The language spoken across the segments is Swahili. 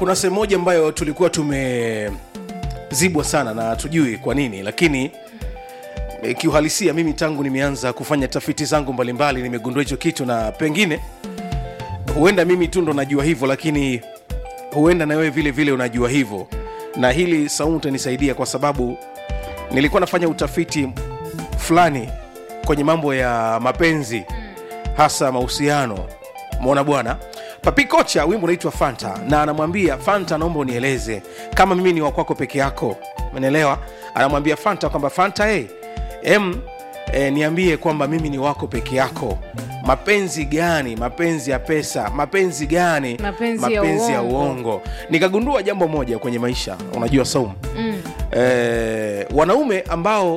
kuna sehemu moja ambayo tulikuwa tumezibwa sana na tujui kwa nini lakini e, kiuhalisia mimi tangu nimeanza kufanya tafiti zangu mbalimbali nimegundua hicho kitu na pengine huenda mimi tu ndo najua hivyo lakini huenda na wewe vile vile unajua hivyo na hili saumu utanisaidia kwa sababu nilikuwa nafanya utafiti fulani kwenye mambo ya mapenzi hasa mahusiano mona bwana papi kocha wimbo unaitwa fanta na anamwambia fanta naomba unieleze kama mimi ni wakwako peke yako menelewa anamwambia fanta kwamba fanta hey, em e, niambie kwamba mimi ni wako peke yako mapenzi gani mapenzi ya pesa mapenzi gani Mapenzi ya mapenzi ya uongo. uongo nikagundua jambo moja kwenye maisha unajua saumu mm. e, wanaume ambao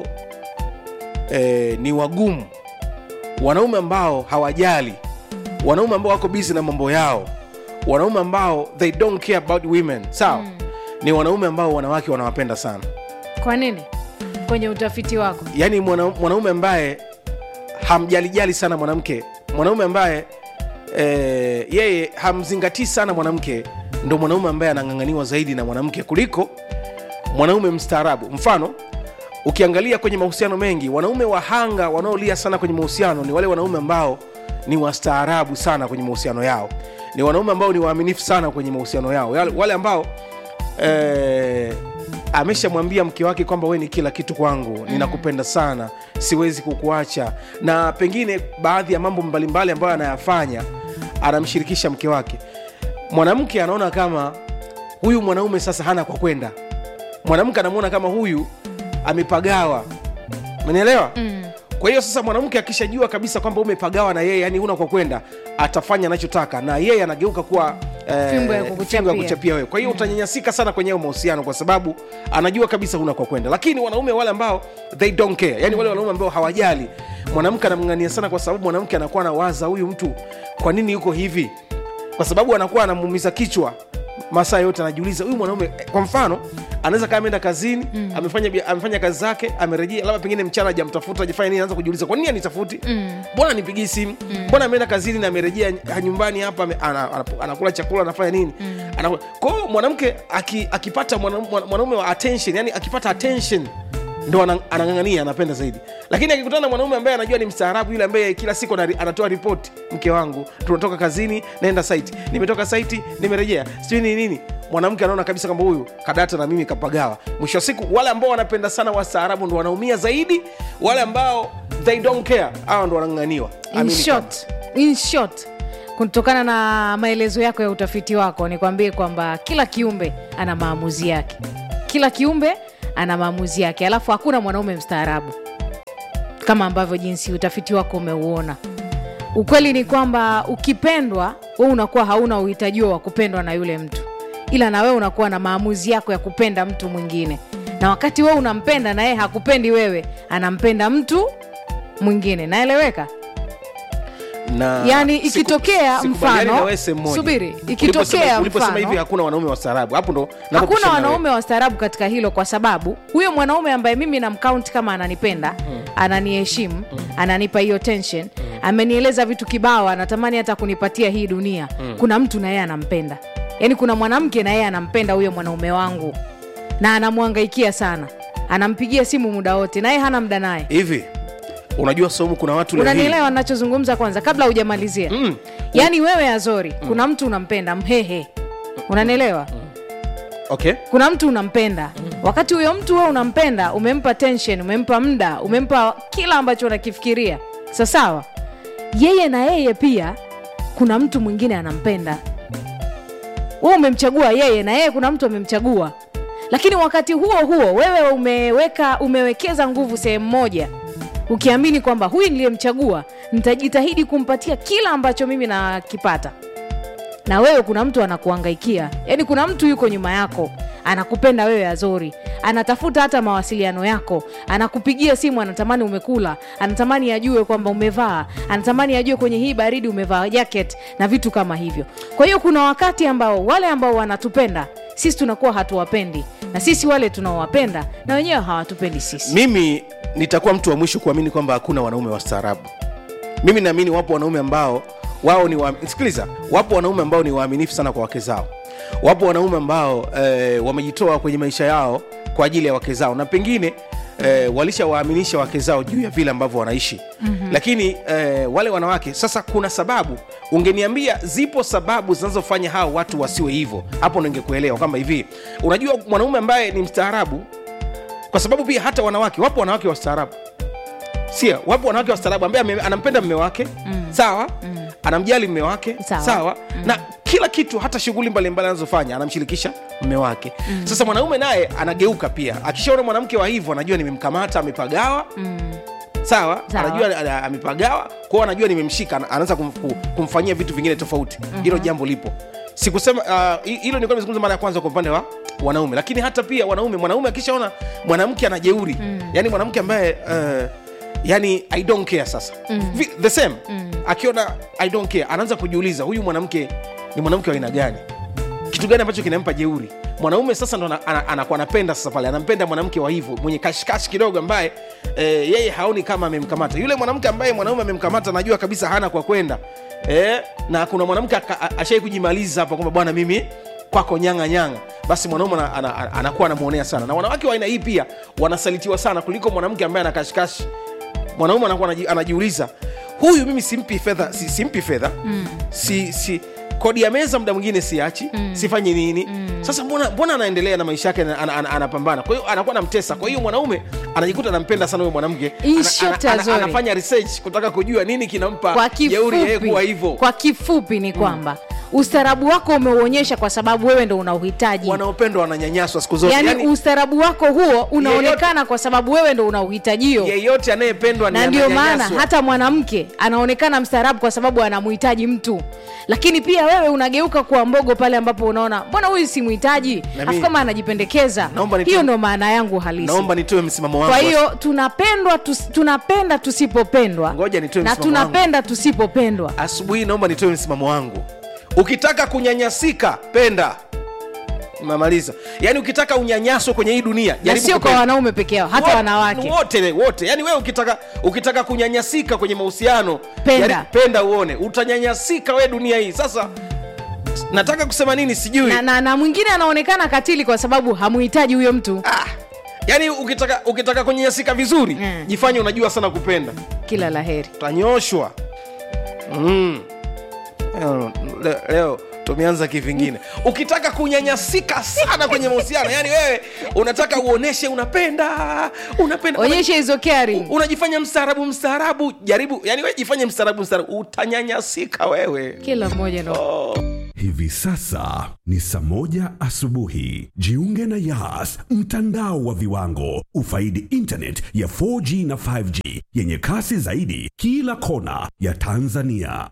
e, ni wagumu wanaume ambao hawajali wanaume ambao wako bizi na mambo yao wanaume ambao they don't care about women sawa mm. ni wanaume ambao wanawake wanawapenda sana kwa nini kwenye utafiti wako yaani mwana, mwanaume ambaye hamjalijali sana mwanamke mwanaume ambaye e, yeye hamzingatii sana mwanamke ndo mwanaume ambaye anang'ang'aniwa zaidi na mwanamke kuliko mwanaume mstaarabu mfano ukiangalia kwenye mahusiano mengi wanaume wahanga wanaolia sana kwenye mahusiano ni wale wanaume ambao ni wastaarabu sana kwenye mahusiano yao ni wanaume ambao ni waaminifu sana kwenye mahusiano yao Yale- wale ambao eh, ameshamwambia mke wake kwamba we ni kila kitu kwangu mm. ninakupenda sana siwezi kukuacha na pengine baadhi ya mambo mbalimbali ambayo anayafanya anamshirikisha mke wake mwanamke anaona kama huyu mwanaume sasa hana kwa kwenda mwanamke anamwona kama huyu amepagawa umenielewa mm. kwa hiyo sasa mwanamke akishajua kabisa kwamba umepagawa na yeye yani huna kwa kwenda atafanya anachotaka na yeye anageuka kuwa eh, Fimbo ya kukuchapia. fimbo ya kuchapia wewe kwa hiyo utanyanyasika sana kwenye hayo mahusiano kwa sababu anajua kabisa huna kwa kwenda lakini wanaume wale ambao they don't care yani wale wanaume ambao hawajali mwanamke anamng'ania sana kwa sababu mwanamke anakuwa anawaza huyu mtu kwa nini yuko hivi kwa sababu anakuwa anamuumiza kichwa masaa yote anajiuliza huyu mwanaume eh, kwa mfano anaweza kaa ameenda kazini mm. amefanya, bia- amefanya kazi zake amerejea labda pengine mchana ajamtafuta ajafanya nini anaanza kujiuliza kwa nini anitafuti mbona mm. nipigii simu mbona ameenda kazini na amerejea ny- nyumbani hapa ame- ana- ana- anakula chakula anafanya nini mm. kwa hiyo mwanamke aki, akipata mwana- mwana- mwanaume wa attention yani akipata attention ndo ana- anang'ang'ania anapenda zaidi lakini akikutana na mwanaume ambaye anajua ni mstaarabu yule ambaye kila siku anari- anatoa ripoti mke wangu tunatoka kazini naenda site nimetoka site nimerejea sijui ni nini mwanamke anaona kabisa kwamba huyu kadata na mimi kapagawa mwisho wa siku wale ambao wanapenda sana wastaarabu ndo wanaumia zaidi wale ambao they don't care hawa ndo wanang'ang'aniwa in Amini short, in short kutokana na maelezo yako ya utafiti wako nikwambie kwamba kila kiumbe ana maamuzi yake kila kiumbe ana maamuzi yake alafu hakuna mwanaume mstaarabu kama ambavyo jinsi utafiti wako umeuona ukweli ni kwamba ukipendwa we unakuwa hauna uhitajiwa wa kupendwa na yule mtu ila na wewe unakuwa na maamuzi yako ya kupenda mtu mwingine na wakati wewe unampenda na yeye hakupendi wewe anampenda mtu mwingine naeleweka na Yani siku- ikitokea sikubaliani mfano- na wewe sehemu moja. subiri, Uliposema- ikitokea uliposema mfano- hivi hakuna wanaume wastaarabu hapo ndo hakuna napopishana na wewe. wanaume wastaarabu katika hilo kwa sababu huyo mwanaume ambaye mimi namkaunti kama ananipenda mm. ananiheshimu mm. ananipa hiyo tension mm. amenieleza vitu kibao anatamani hata kunipatia hii dunia mm. kuna mtu na yeye anampenda yaani kuna mwanamke na yeye anampenda huyo mwanaume wangu na anamwangaikia sana anampigia simu muda wote naye hana mda naye hivi unajua somu kuna watu leo hii- unanielewa nachozungumza kwanza kabla hujamalizia Mm. yaani wewe azori kuna mtu unampenda mhehe unanielewa okay kuna mtu unampenda wakati huyo mtu wewe unampenda umempa tension umempa muda umempa kila ambacho unakifikiria sasawa yeye na yeye pia kuna mtu mwingine anampenda we umemchagua yeye na yeye kuna mtu amemchagua lakini wakati huo huo wewe umeweka umewekeza nguvu sehemu moja ukiamini kwamba huyu niliyemchagua nitajitahidi kumpatia kila ambacho mimi nakipata na wewe kuna mtu anakuangaikia yaani kuna mtu yuko nyuma yako anakupenda wewe azori anatafuta hata mawasiliano yako anakupigia simu anatamani umekula anatamani ajue kwamba umevaa anatamani ajue kwenye hii baridi umevaa jacket na vitu kama hivyo kwa hiyo kuna wakati ambao wale ambao wanatupenda sisi tunakuwa hatuwapendi na sisi wale tunaowapenda na wenyewe hawatupendi sisi mimi nitakuwa mtu wa mwisho kuamini kwamba hakuna wanaume wastaarabu mimi naamini wapo wanaume ambao wao ni wa... sikiliza wapo wanaume ambao ni waaminifu sana kwa wake zao wapo wanaume ambao eh, wamejitoa kwenye maisha yao kwa ajili ya wake zao na pengine eh, walishawaaminisha wake zao juu ya vile ambavyo wanaishi mm-hmm. lakini eh, wale wanawake sasa kuna sababu ungeniambia zipo sababu zinazofanya hao watu wasiwe hivyo hapo ningekuelewa kama hivi unajua mwanaume ambaye ni mstaarabu kwa sababu pia hata wanawake wapo wanawake wastaarabu sia wapo wanawake wastaarabu ambaye ame- anampenda mme wake mm. sawa mm. anamjali mme wake Sawa. sawa mm. na kila kitu hata shughuli mbalimbali anazofanya anamshirikisha mme wake mm. sasa mwanaume naye anageuka pia akishaona mwanamke wa hivyo anajua nimemkamata amepagawa mm. sawa, Sawa. anajua ana- amepagawa kwao anajua nimemshika ana- anaanza kum, ku- kumfanyia vitu vingine tofauti hilo jambo lipo sikusema ah, hi- hilo nilikuwa nimezungumza mara ya kwanza kwa upande wa wanaume lakini hata pia wanaume mwanaume akishaona mwanamke ana jeuri mm. yani mwanamke ambaye uh, yani i don't care sasa mm. the same mm. akiona i don't care anaanza kujiuliza huyu mwanamke ni mwanamke wa aina gani kitu gani ambacho kinampa jeuri mwanaume sasa ndo ana- ana- anakuwa anapenda sasa pale anampenda mwanamke wa hivyo mwenye kashikashi kidogo ambaye e, yeye haoni kama amemkamata yule mwanamke ambaye mwanaume amemkamata anajua kabisa hana kwa kwenda e, na kuna mwanamke aka- a- ashai kujimaliza hapa kwamba bwana mimi kwako nyanga nyanga basi mwanaume ana- ana- ana- anakuwa anamwonea sana na wanawake wa aina hii pia wanasalitiwa sana kuliko mwanamke ambaye ana kashikashi mwanaume anakuwa anaji- anajiuliza huyu mimi simpi fedha si, simpi fedha mm. si, si kodi ya meza muda mwingine siachi mm. sifanye nini mm. sasa mbona, mbona anaendelea na maisha yake ana- ana- ana- anapambana kwa hiyo anakuwa namtesa kwa hiyo mwanaume anajikuta anampenda sana huyo mwanamke Hii Ana- sio ana- ana- tazuri. anafanya research kutaka kujua nini kinampa kwa jeuri yeye kuwa kifupi, hivyo kwa kifupi ni kwamba ustaarabu wako umeuonyesha kwa sababu wewe ndo una uhitaji wanaopendwa wananyanyaswa siku zote yaani Yaani, ustaarabu wako huo unaonekana kwa sababu wewe ndo una uhitajio yeyote anayependwa ni na ndio maana ananyanyaswa. hata mwanamke anaonekana mstaarabu kwa sababu anamhitaji mtu lakini pia wewe unageuka kuwa mbogo pale ambapo unaona mbona huyu simhitaji Na afu mimi- kama anajipendekeeza Naomba nitoe- hiyo ndo maana yangu halisi naomba nitoe msimamo wangu kwa hiyo tunapendwa tus, tunapenda tusipopendwa Ngoja nitoe na msimamo wangu. tunapenda tusipopendwa asubuhi naomba nitoe msimamo wangu ukitaka kunyanyasika penda namaliza yaani ukitaka unyanyaso kwenye hii dunia na jaribu sio kwa kupenda. wanaume peke yao hata Wo- wanawake wote wote yaani wewe ukitaka ukitaka kunyanyasika kwenye mahusiano Penda. jaribu- penda uone utanyanyasika we dunia hii sasa nataka kusema nini sijui na, na, na mwingine anaonekana katili kwa sababu hamuhitaji huyo mtu ah, yaani ukitaka ukitaka kunyanyasika vizuri Mm. jifanye unajua sana kupenda kila la heri utanyoshwa mm. leo, leo, leo tumeanza kivingine ukitaka kunyanyasika sana kwenye mahusiano yani wewe unataka uoneshe unapenda unapenda onyeshe hizo kari una- unajifanya mstaarabu mstaarabu jaribu yani wewe jifanye mstaarabu mstaarabu utanyanyasika wewe kila mmoja ndo Hivi sasa ni saa moja asubuhi. Jiunge na Yas, mtandao wa viwango. Ufaidi internet ya 4G na 5G yenye kasi zaidi kila kona ya Tanzania.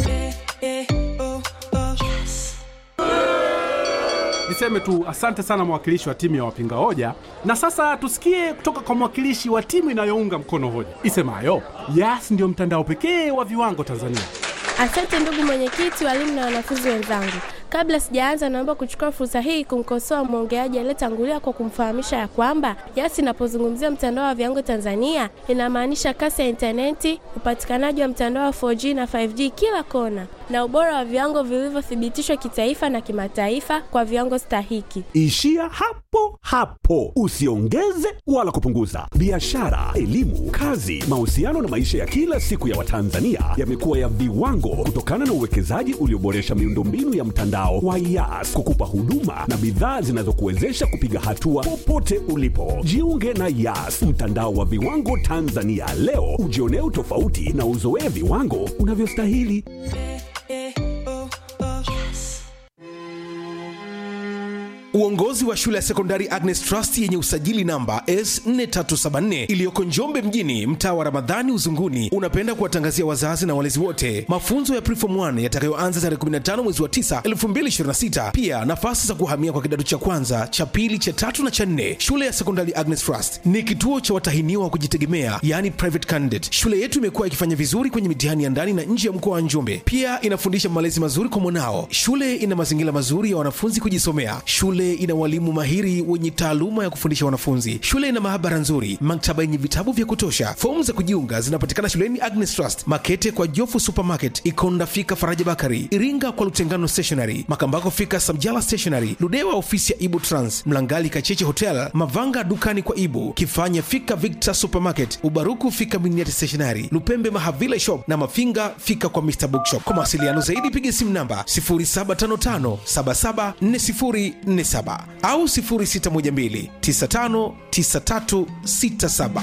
Niseme tu asante sana mwakilishi wa timu ya wapinga hoja, na sasa tusikie kutoka kwa mwakilishi wa timu inayounga mkono hoja isemayo Yas ndio mtandao pekee wa viwango Tanzania. Asante ndugu mwenyekiti, walimu na wanafunzi wenzangu. Kabla sijaanza, naomba kuchukua fursa hii kumkosoa mwongeaji aliyetangulia kwa kumfahamisha ya kwamba Yas inapozungumzia mtandao wa viwango Tanzania inamaanisha kasi ya intaneti, upatikanaji wa mtandao wa 4G na 5G kila kona, na ubora wa viwango vilivyothibitishwa kitaifa na kimataifa kwa viwango stahiki. Ishia hapo hapo, usiongeze wala kupunguza. Biashara, elimu, kazi, mahusiano na maisha ya kila siku ya Watanzania yamekuwa ya viwango kutokana na uwekezaji ulioboresha miundombinu ya mtandao wa Yas kukupa huduma na bidhaa zinazokuwezesha kupiga hatua popote ulipo. Jiunge na Yas, mtandao wa viwango Tanzania leo, ujionee utofauti na uzoee viwango unavyostahili. uongozi wa shule ya sekondari agnes trust yenye usajili namba s4374 iliyoko njombe mjini mtaa wa ramadhani uzunguni unapenda kuwatangazia wazazi na walezi wote mafunzo ya prefom 1 yatakayoanza tarehe 15 mwezi wa 9 2026 pia nafasi za kuhamia kwa kidato cha kwanza cha pili cha tatu na cha nne shule ya sekondari agnes trust ni kituo cha watahiniwa wa kujitegemea yani private candidate shule yetu imekuwa ikifanya vizuri kwenye mitihani ya ndani na nje ya mkoa wa njombe pia inafundisha malezi mazuri kwa mwanao shule ina mazingira mazuri ya wanafunzi kujisomea shule Shule ina walimu mahiri wenye taaluma ya kufundisha wanafunzi. Shule ina maabara nzuri, maktaba yenye vitabu vya kutosha. Fomu za kujiunga zinapatikana shuleni Agnes Trust, Makete kwa Jofu Supermarket, Ikonda fika Faraja Bakari, Iringa kwa Lutengano Stationery, Makambako fika Samjala Stationery, Ludewa ofisi ya Ibu Trans, Mlangali Kacheche Hotel, Mavanga dukani kwa Ibu, Kifanya fika Victor Supermarket, Ubaruku fika Miniati Stationery, Lupembe Mahavila Shop na Mafinga fika kwa Mr Bookshop. Kwa mawasiliano zaidi piga simu namba 0755774047 au 0612959367.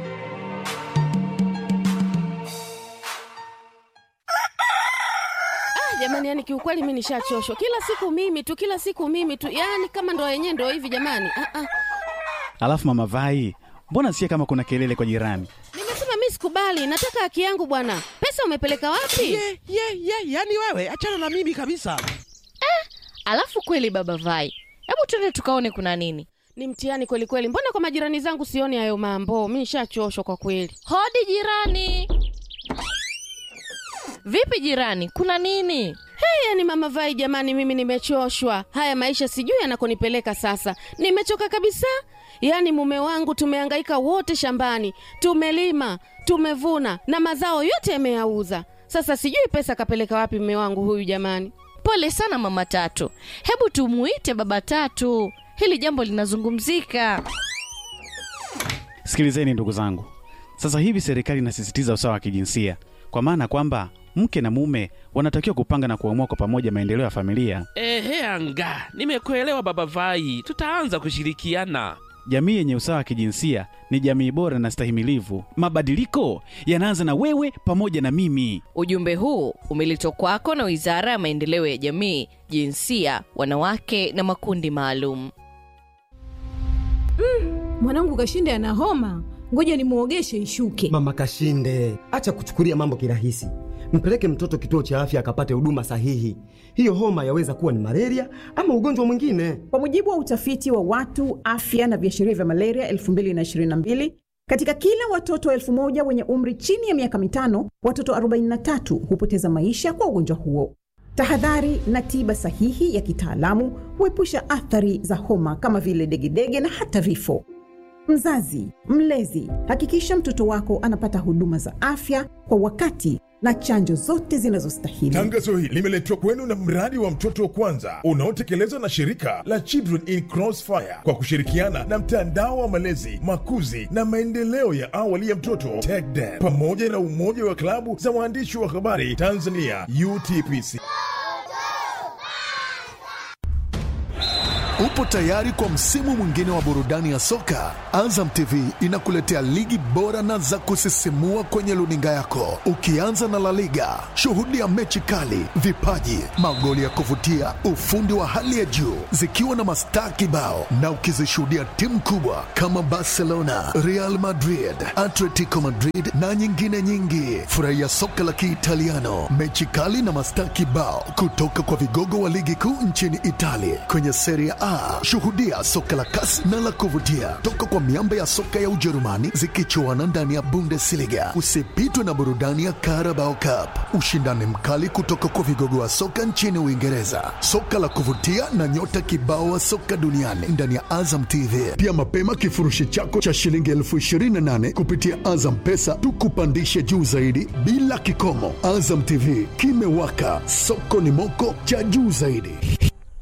jamani yani kiukweli mi nishachoshwa kila siku mimi tu kila siku mimi tu yani kama ndo yenyewe ndo hivi jamani ah, ah. Alafu mama Vai, mbona sikia kama kuna kelele kwa jirani? nimesema mi sikubali nataka haki yangu bwana pesa umepeleka wapi ye ye ye yani wewe achana na mimi kabisa Alafu kweli baba Vai, hebu twende tukaone kuna nini. ni mtihani kweli kweli mbona kwa majirani zangu sioni hayo mambo mi nishachoshwa kwa kweli Hodi jirani. Vipi jirani, kuna nini? hey, yani mama vai jamani mimi nimechoshwa haya maisha sijui yanakonipeleka sasa nimechoka kabisa yaani mume wangu tumehangaika wote shambani tumelima tumevuna na mazao yote yameyauza sasa sijui pesa kapeleka wapi mume wangu huyu jamani Pole sana mama Tatu, hebu tumuite baba Tatu, hili jambo linazungumzika. Sikilizeni ndugu zangu, sasa hivi serikali inasisitiza usawa wa kijinsia, kwa maana kwamba mke na mume wanatakiwa kupanga na kuamua kwa pamoja maendeleo ya familia. ehe anga nimekuelewa baba vai tutaanza kushirikiana Jamii yenye usawa wa kijinsia ni jamii bora na stahimilivu. Mabadiliko yanaanza na wewe pamoja na mimi. Ujumbe huu umeletwa kwako na Wizara ya Maendeleo ya Jamii, Jinsia, Wanawake na Makundi Maalum. mwanangu kashinde ana homa ngoja nimwogeshe ishuke Mama Kashinde, acha kuchukulia mambo kirahisi. Mpeleke mtoto kituo cha afya akapate huduma sahihi. Hiyo homa yaweza kuwa ni malaria ama ugonjwa mwingine. Kwa mujibu wa utafiti wa watu afya na viashiria vya malaria 2022 katika kila watoto elfu moja wenye umri chini ya miaka mitano, watoto 43 hupoteza maisha kwa ugonjwa huo. Tahadhari na tiba sahihi ya kitaalamu huepusha athari za homa kama vile degedege na hata vifo. Mzazi, mlezi, hakikisha mtoto wako anapata huduma za afya kwa wakati na chanjo zote zinazostahili. Tangazo hili limeletwa kwenu na mradi wa mtoto wa kwanza unaotekelezwa na shirika la Children in Crossfire kwa kushirikiana na mtandao wa malezi, makuzi na maendeleo ya awali ya mtoto TECDEM pamoja na umoja wa klabu za waandishi wa habari Tanzania UTPC. Upo tayari kwa msimu mwingine wa burudani ya soka? Azam TV inakuletea ligi bora na za kusisimua kwenye luninga yako, ukianza na La Liga. Shuhudia mechi kali, vipaji, magoli ya kuvutia, ufundi wa hali ya juu, zikiwa na mastaa kibao, na ukizishuhudia timu kubwa kama Barcelona, Real Madrid, Atletico Madrid na nyingine nyingi. Furahia soka la Kiitaliano, mechi kali na mastaa kibao kutoka kwa vigogo wa ligi kuu nchini Italia kwenye Serie A. Shuhudia soka la kasi na la kuvutia toka kwa miamba ya soka ya Ujerumani zikichuana ndani ya Bundesliga. Usipitwe na burudani ya Carabao Cup, ushindani mkali kutoka kwa vigogo wa soka nchini Uingereza, soka la kuvutia na nyota kibao wa soka duniani ndani ya Azam TV. Pia mapema kifurushi chako cha shilingi elfu ishirini na nane kupitia Azam Pesa tukupandishe juu zaidi bila kikomo. Azam TV kimewaka, soko ni moko cha juu zaidi.